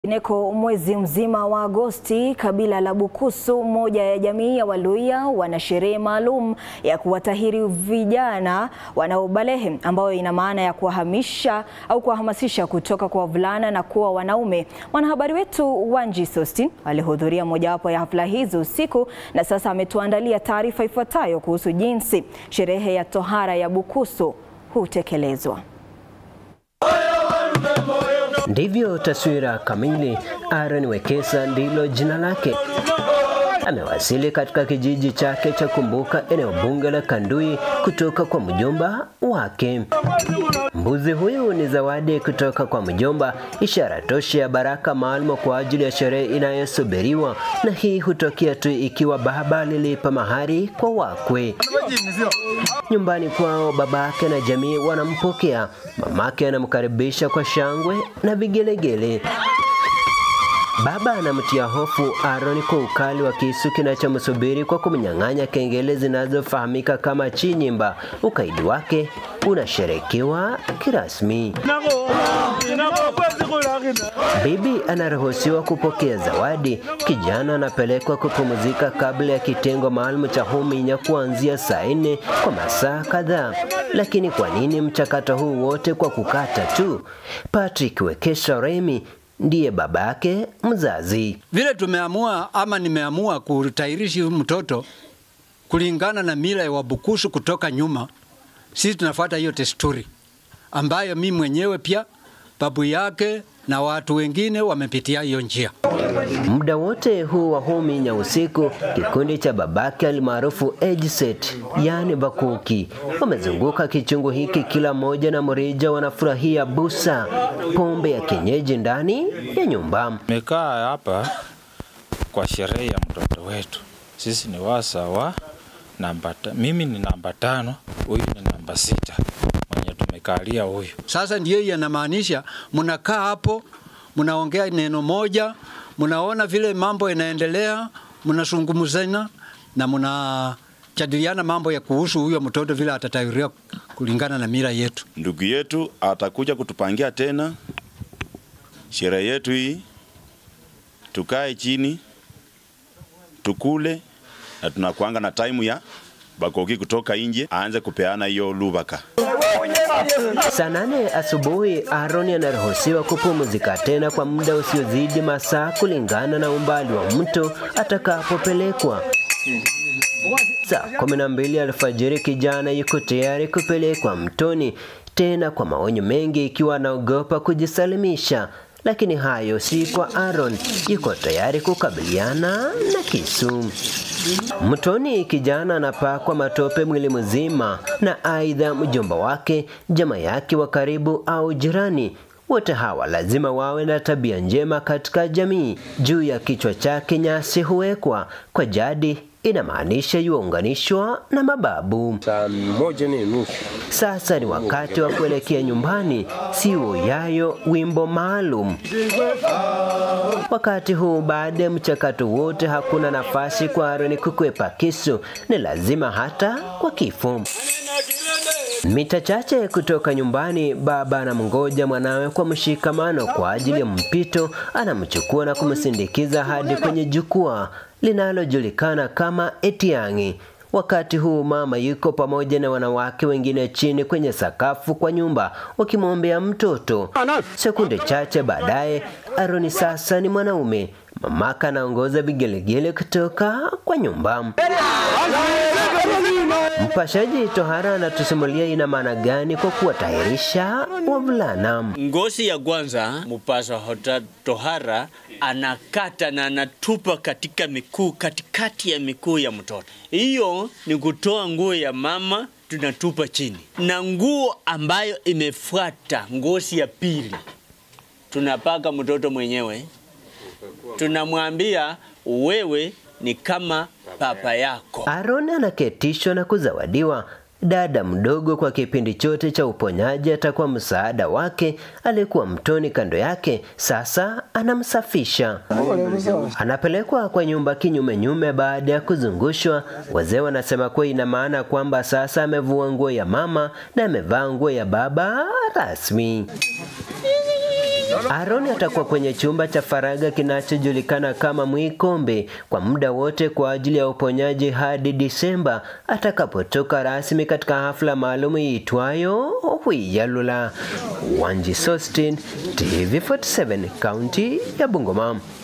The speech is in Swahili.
Neko mwezi mzima wa Agosti, kabila la Bukusu, moja ya jamii ya Waluhya, wana sherehe maalum ya kuwatahiri vijana wanaobalehe, ambayo ina maana ya kuwahamisha au kuwahamasisha kutoka kwa wavulana na kuwa wanaume. Mwanahabari wetu Wanji Sostin alihudhuria mojawapo ya hafla hizo usiku na sasa ametuandalia taarifa ifuatayo kuhusu jinsi sherehe ya tohara ya Bukusu hutekelezwa. Ndivyo taswira kamili. Aaron Wekesa ndilo jina lake. Amewasili katika kijiji chake cha Kumbuka, eneo bunge la Kandui, kutoka kwa mjomba wake. Mbuzi huyu ni zawadi kutoka kwa mjomba, ishara tosha ya baraka maalum kwa ajili ya sherehe inayosubiriwa, na hii hutokea tu ikiwa baba alilipa mahari kwa wakwe. Nyumbani kwao, babake na jamii wanampokea, mamake anamkaribisha kwa shangwe na vigelegele. Baba anamtia hofu Aaron kwa ukali wa kisu kinachomsubiri kwa kumnyang'anya kengele zinazofahamika kama chinyimba. Ukaidi wake unasherekewa kirasmi. Bibi anaruhusiwa kupokea zawadi. Kijana anapelekwa kupumzika kabla ya kitengo maalum cha Huminya kuanzia saa nne kwa masaa kadhaa. Lakini kwa nini mchakato huu wote kwa kukata tu? Patrick Wekesa Remi ndiye babake mzazi. Vile tumeamua ama nimeamua kutahirishi mtoto kulingana na mila ya Wabukusu kutoka nyuma, sisi tunafuata hiyo desturi ambayo mimi mwenyewe pia babu yake na watu wengine wamepitia hiyo njia. Muda wote huu wa Huminya usiku, kikundi cha babake almaarufu age set, yani Bakuki, wamezunguka kichungu hiki, kila mmoja na mrija wanafurahia busa, pombe ya kienyeji ndani ya nyumba. Tumekaa hapa kwa sherehe ya mtoto wetu. Sisi ni wasa wa namba ta, mimi ni namba tano, huyu ni namba sita mwenye tumekalia huyu. Sasa ndiyo yanamaanisha mnakaa hapo, mnaongea neno moja, mnaona vile mambo yanaendelea, mnazungumzana na mnajadiliana mambo ya kuhusu huyo mtoto vile atatahiriwa kulingana na mila yetu. Ndugu yetu atakuja kutupangia tena sherehe yetu hii, tukae chini tukule, na tunakuanga na time ya Bakoki kutoka nje aanze kupeana hiyo lubaka. Saa nane asubuhi Aaron anaruhusiwa kupumzika tena kwa muda usiozidi masaa kulingana na umbali wa mto atakapopelekwa. Saa kumi na mbili alfajiri kijana yuko tayari kupelekwa mtoni tena kwa maonyo mengi, ikiwa anaogopa kujisalimisha. Lakini hayo si kwa Aaron, yuko tayari kukabiliana na kisu. Mtoni kijana anapakwa matope mwili mzima, na aidha mjomba wake, jamaa yake wa karibu au jirani wote hawa lazima wawe na tabia njema katika jamii. Juu ya kichwa chake nyasi huwekwa kwa jadi inamaanisha yuunganishwa na mababu. Saa moja ni nusu. Sasa ni wakati wa kuelekea nyumbani, siwo yayo wimbo maalum. Wakati huu, baada ya mchakato wote, hakuna nafasi kwa Aaron kukwepa kisu, ni lazima hata kwa kifo. Mita chache kutoka nyumbani, baba anamngoja mwanawe kwa mshikamano kwa ajili ya mpito. Anamchukua na kumsindikiza hadi kwenye jukwaa linalojulikana kama Etiang'i. Wakati huu mama yuko pamoja na wanawake wengine chini kwenye sakafu kwa nyumba wakimwombea mtoto. Sekunde chache baadaye, Aroni sasa ni mwanaume. Mamaka anaongoza vigelegele kutoka kwa nyumba. Mpashaji tohara anatusimulia ina maana gani kwa kuwatahirisha wavulana. Ngozi ya kwanza, mpasha hota tohara anakata na anatupa katika mikuu, katikati ya mikuu ya mtoto. Hiyo ni kutoa nguo ya mama tunatupa chini, na nguo ambayo imefuata ngozi ya pili tunapaka mtoto mwenyewe, tunamwambia wewe ni kama baba yako. Aaron anaketishwa na kuzawadiwa dada mdogo. Kwa kipindi chote cha uponyaji atakuwa msaada wake. Aliyekuwa mtoni kando yake sasa anamsafisha. Anapelekwa kwa nyumba kinyume nyume baada ya kuzungushwa. Wazee wanasema kuwa ina maana kwamba sasa amevua nguo ya mama na amevaa nguo ya baba rasmi. Aaron atakuwa kwenye chumba cha faragha kinachojulikana kama Mwikombe kwa muda wote kwa ajili ya uponyaji hadi Disemba atakapotoka rasmi katika hafla maalum iitwayo Hwiyalula. Wanji Sostin, TV47, kaunti ya Bungoma.